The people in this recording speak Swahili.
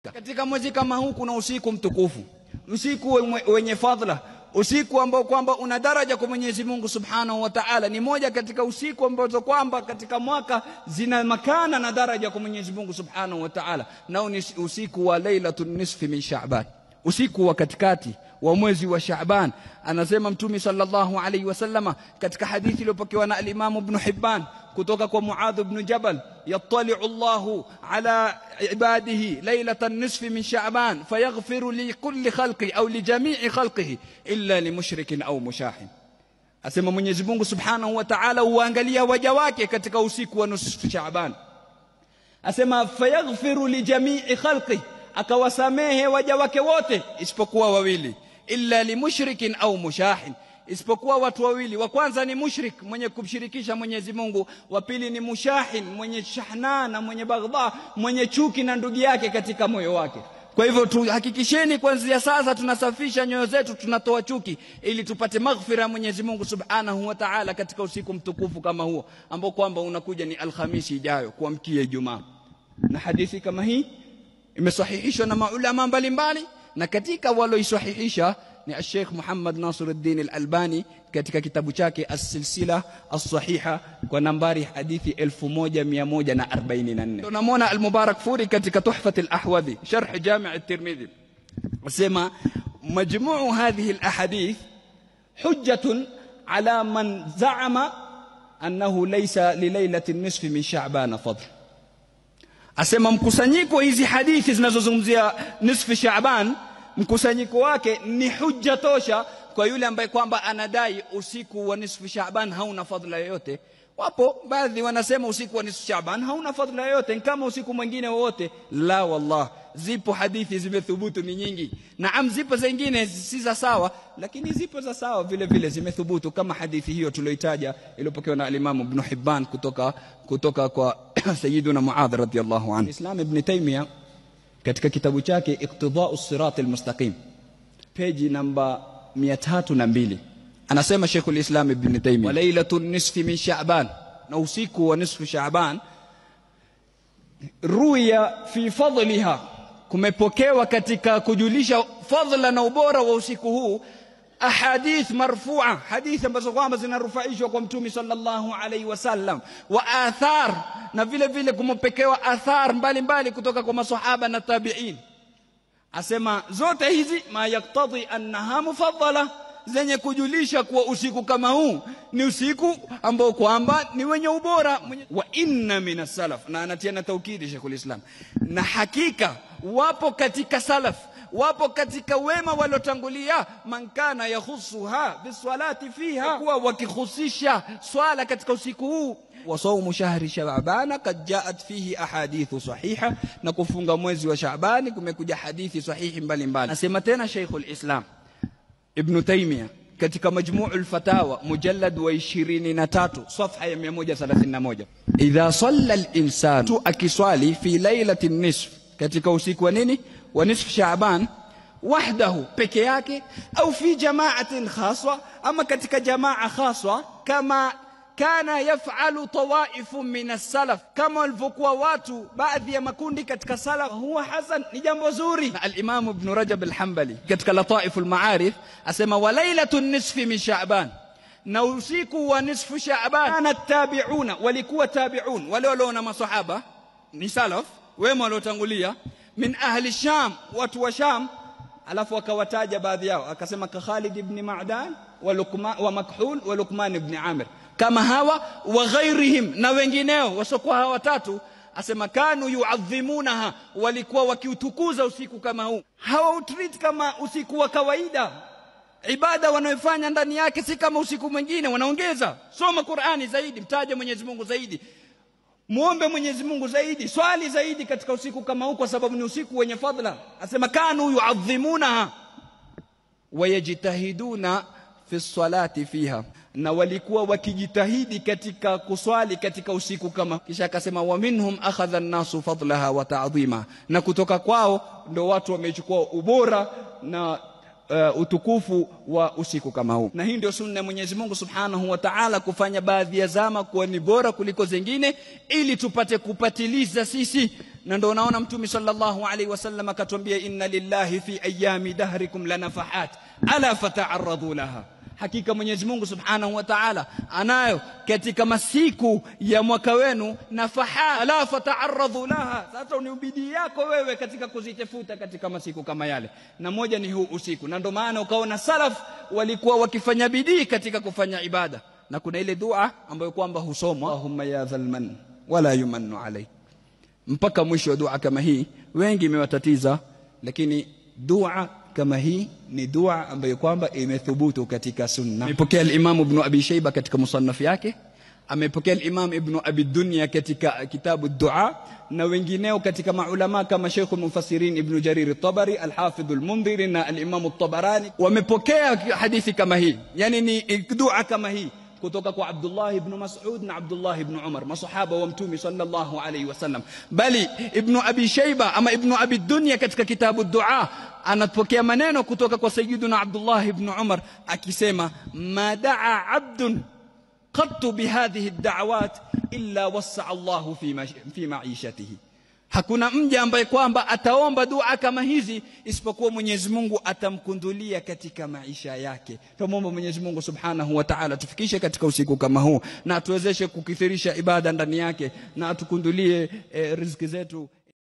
Katika mwezi kama huu kuna usiku mtukufu, usiku wenye, wenye fadhila, usiku ambao kwamba una daraja kwa Mwenyezi Mungu Subhanahu wa Ta'ala. Ni moja katika usiku ambazo kwamba katika mwaka zina makana na daraja kwa Mwenyezi Mungu Subhanahu wa Ta'ala, nao ni usiku wa Lailatul Nisfi min Sha'ban, usiku wa katikati wa mwezi wa Shaaban. Anasema Mtume sallallahu alayhi wasallama katika hadithi iliyopokewa na al-Imam Ibn Hibban kutoka kwa Muadh ibn Jabal, yattali'u Allahu ala ibadihi lailatan nisfi min Shaaban fayaghfiru li kulli khalqi au li jami'i khalqihi illa li mushrikin au mushahin. Asema Mwenyezi Mungu Subhanahu wa Ta'ala huangalia waja wake katika usiku wa nusu Shaaban. Asema fayaghfiru li jami'i khalqi, akawasamehe waja wake wote isipokuwa wawili illa limushrikin au mushahin, isipokuwa watu wawili. Wa kwanza ni mushrik, mwenye kumshirikisha Mwenyezi Mungu. Wa pili ni mushahin, mwenye shahna na mwenye baghdha, mwenye chuki na ndugu yake katika moyo wake. Kwa hivyo tuhakikisheni kuanzia sasa tunasafisha nyoyo zetu, tunatoa chuki ili tupate maghfira ya Mwenyezi Mungu Subhanahu wa Ta'ala katika usiku mtukufu kama huo ambao kwamba unakuja ni Alhamisi ijayo kuamkia Ijumaa. Na hadithi kama hii imesahihishwa na maulama mbalimbali na katika waloisahihisha ni Sheikh Muhammad Nasiruddin Al-Albani katika kitabu chake As-Silsila As-Sahiha kwa nambari hadithi 1144. Tunamwona Al-Mubarak Furi katika Tuhfat Al-Ahwadhi sharh Jami' At-Tirmidhi asema majmuu hadhihi al-ahadith hujjatun ala man za'ama annahu laysa li laylati an-nisfi min Sha'ban fadl asema mkusanyiko hizi hadithi zinazozungumzia nisfi Shaaban, mkusanyiko wake ni hujja tosha kwa yule ambaye kwamba anadai usiku wa nisfu Shaaban hauna fadhila yoyote. Wapo baadhi wanasema usiku wa nisfu Shaaban hauna fadhila yoyote, ni kama usiku mwingine wowote. La, wallah, zipo hadithi zimethubutu ni nyingi. Naam, zipo zingine si za sawa, lakini zipo za sawa vile vile zimethubutu, kama hadithi hiyo tulioitaja iliyopokewa na alimamu Ibn Hibban kutoka kutoka kwa Sayyiduna Muadh radhiyallahu anhu. Islam Ibn Taymiyyah katika kitabu chake Iqtidau Sirat Almustaqim peji namba 302 anasema Sheikhul Islam Ibn Taymiyyah, wa lailatul nisfi min Sha'ban, na usiku wa nisfu Sha'ban, ruya fi fadliha, kumepokewa katika kujulisha fadhila na ubora wa usiku huu ahadith marfua, hadithi ambazo kwamba zinarufaishwa kwa Mtume sallallahu alaihi wasallam, wa athar, na vile vile kumepokewa athar mbalimbali kutoka kwa masahaba na tabi'in. Asema zote hizi ma yaktadhi annaha mufaddala, zenye kujulisha kuwa usiku kama huu ni usiku ambao kwamba ni wenye ubora. Wa inna min salaf, na anatia na taukidi Sheikhul Islam, na hakika wapo katika salaf wapo katika wema waliotangulia, man kana yakhusuha bisalati fiha, kuwa wakihusisha swala katika usiku huu wa saumu shahri Shaabana kad jaat fihi ahadithu sahiha, na kufunga mwezi wa Shaabani kumekuja hadithi sahihi mbalimbali. Nasema tena Sheikhul Islam Ibn Taymiyyah katika Majmu'ul Fatawa mujallad wa 23 safha ya 131, idha salla al-insanu, akiswali fi lailati nisf, katika usiku wa nini wa nisfu Shaaban wahdahu peke yake, au fi jamaatin khaswa, ama katika jamaa khaswa, kama kana yafalu tawaifu min as-salaf, kama walivyokuwa watu baadhi ya makundi katika salaf, huwa hasan, ni jambo zuri. Na al-Imam Ibn Rajab al-Hanbali katika Lataif al-Ma'arif asema wa lailatu nisfi min Shaaban, na usiku wa nisfu Shaaban, kana tabi'una, walikuwa tabi'un, wale walioona masahaba ni salaf wema waliotangulia min ahli Sham, watu wa Sham. Alafu akawataja baadhi yao, akasema ka Khalid ibn Ma'dan wa Luqman wa Makhul wa Luqman ibn Amir, kama hawa wa ghairihim, na wengineo wasiokuwa hawa watatu. Asema kanu yuadhimunaha, walikuwa wakiutukuza usiku kama huu, hawautreat kama usiku wa kawaida. Ibada wanayofanya ndani yake si kama usiku mwingine, wanaongeza soma Qur'ani zaidi, mtaje Mwenyezi Mungu zaidi muombe Mwenyezi Mungu zaidi, swali zaidi katika usiku kama huu, kwa sababu ni usiku wenye fadhila. Asema kanu yuadhimunaha wayajtahiduna fi salati fiha, na walikuwa wakijitahidi katika kuswali katika usiku kama. Kisha akasema wa minhum akhadha an-nasu fadlaha wa ta'dhima, na kutoka kwao ndo watu wamechukua ubora na uh, utukufu wa usiku kama huu na hii ndio sunna ya Mwenyezi Mungu Subhanahu wa Ta'ala kufanya baadhi ya zama kuwa ni bora kuliko zingine ili tupate kupatiliza sisi na ndio unaona mtume sallallahu alaihi wasallam akatuambia inna lillahi fi ayami dahrikum lanafahat ala fata'arradu laha hakika Mwenyezi Mungu Subhanahu wa Ta'ala anayo katika masiku ya mwaka wenu nafaha la fata'arradhu laha sasa ni ubidii yako wewe katika kuzitafuta katika masiku kama yale na moja ni huu usiku na ndio maana ukaona salaf walikuwa wakifanya bidii katika kufanya ibada na kuna ile dua ambayo kwamba husomwa Allahumma ya dhalman wala yumannu alayk mpaka mwisho wa dua kama hii wengi imewatatiza lakini dua kama hii ni dua ambayo kwamba imethubutu katika sunna. Amepokea al-Imam Ibn Abi Shayba katika musannaf yake, amepokea al-Imam Ibn Abi Dunya katika kitabu dua na wengineo katika maulama kama Sheikh al-Mufassirin Ibn Jarir al-Tabari, al-Hafidh al-Mundhiri na al-Imam al-Tabarani wamepokea hadithi kama hii, yani ni dua kama hii kutoka kwa Abdullah ibn Mas'ud na Abdullah ibn Umar masahaba wa mtume sallallahu alayhi wasallam bali ibn Abi Shayba ama ibn Abi Dunya katika kitabu dua anapokea maneno kutoka kwa sayyiduna Abdullah ibn Umar akisema ma daa abdun qattu bihadhihi ad-da'awat illa wassa Allahu fi fi ma'ishatihi Hakuna mja ambaye kwamba ataomba dua kama hizi isipokuwa Mwenyezi Mungu atamkundulia katika maisha yake. Tumwomba Mwenyezi Mungu Subhanahu wa Ta'ala tufikishe katika usiku kama huu na atuwezeshe kukithirisha ibada ndani yake na atukundulie eh, riziki zetu